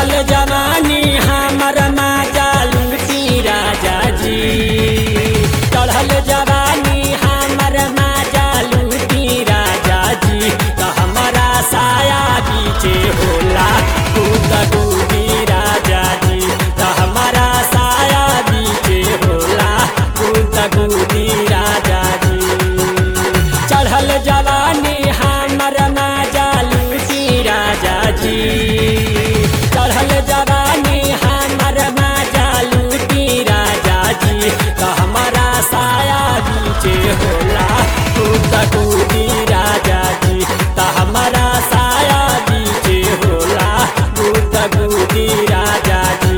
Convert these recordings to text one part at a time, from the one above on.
चढ़ल जवानी हमर माजा लूटी राजा जी चढ़ल जवानी हमर माजा लूटी राजा जी त हमारा साया बीचे होला कूद कूदी राजा जी त हमारा साया बीचे होला कूद कूदी राजा जी चढ़ल जवानी हमर माजा लूटी राजा जी चढ़ल जवानी हमर माजा लूटी राजा जी त हमारा साया बीचे होला कूद कूदी राजा जी त हमारा साया बीचे होला कूद कूदी राजा जी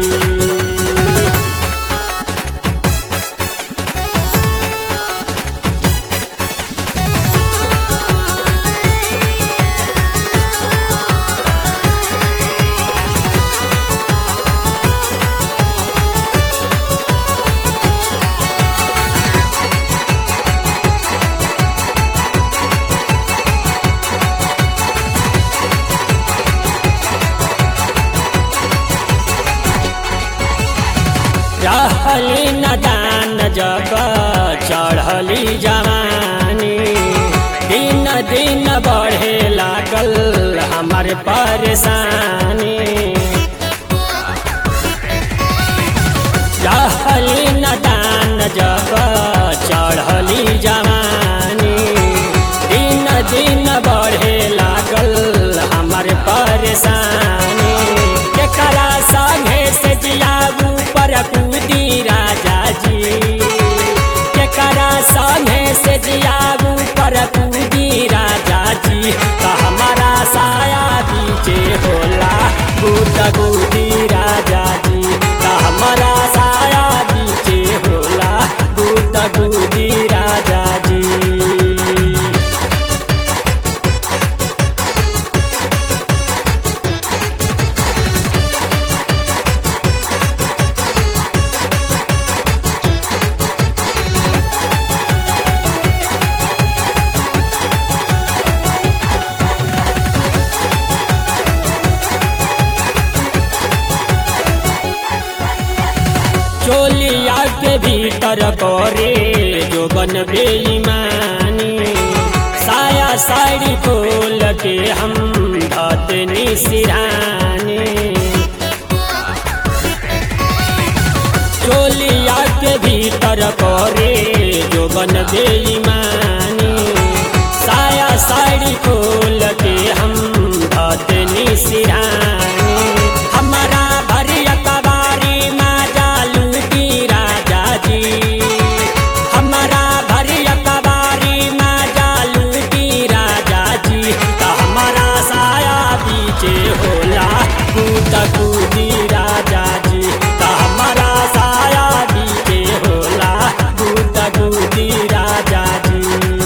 रहली नदान जब चढ़ली जवानी दिन दिन बढ़े लागल हमार परेशानी रहली नदान जब चढ़ली जवानी दिन दिन बढ़े लागल हमार परेशानी केकरा संगे से जियाबू पर कूदी राजा जी केकरा संगे से जियाबू पर कूदी राजा जी त हमारा साया बीचे होला कूद कूदी राजा जी त हमारा साया बीचे होला कूद कूदी राजा जी चोलिया के भीतर करे जो बन बेईमानी साया साड़ी खोल के हम धतनी सिरानी चोलिया के भीतर करे जो बन बेईमानी साया साड़ी खोल के हम धतनी सिरानी हमारा भरिया कबारी माजा लूटी राजा जी हमारा भरिया कबारी माजा लूटी राजा जी त हमारा साया बीचे होला कूद कूदी राजा जी त हमारा साया बीचे होला कूद कूदी राजा जी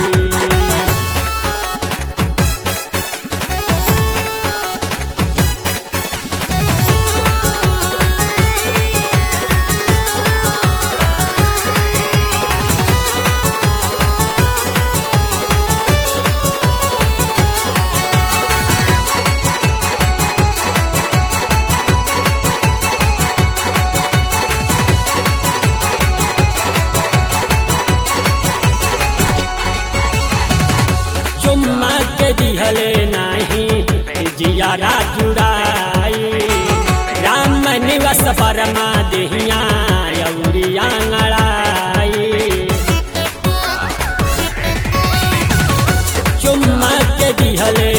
चुम्मा के दिहले नाही जियारा जुड़ाई राम निवस परमा देहिया अउरिया ngड़ाई चुम्मा के दिहले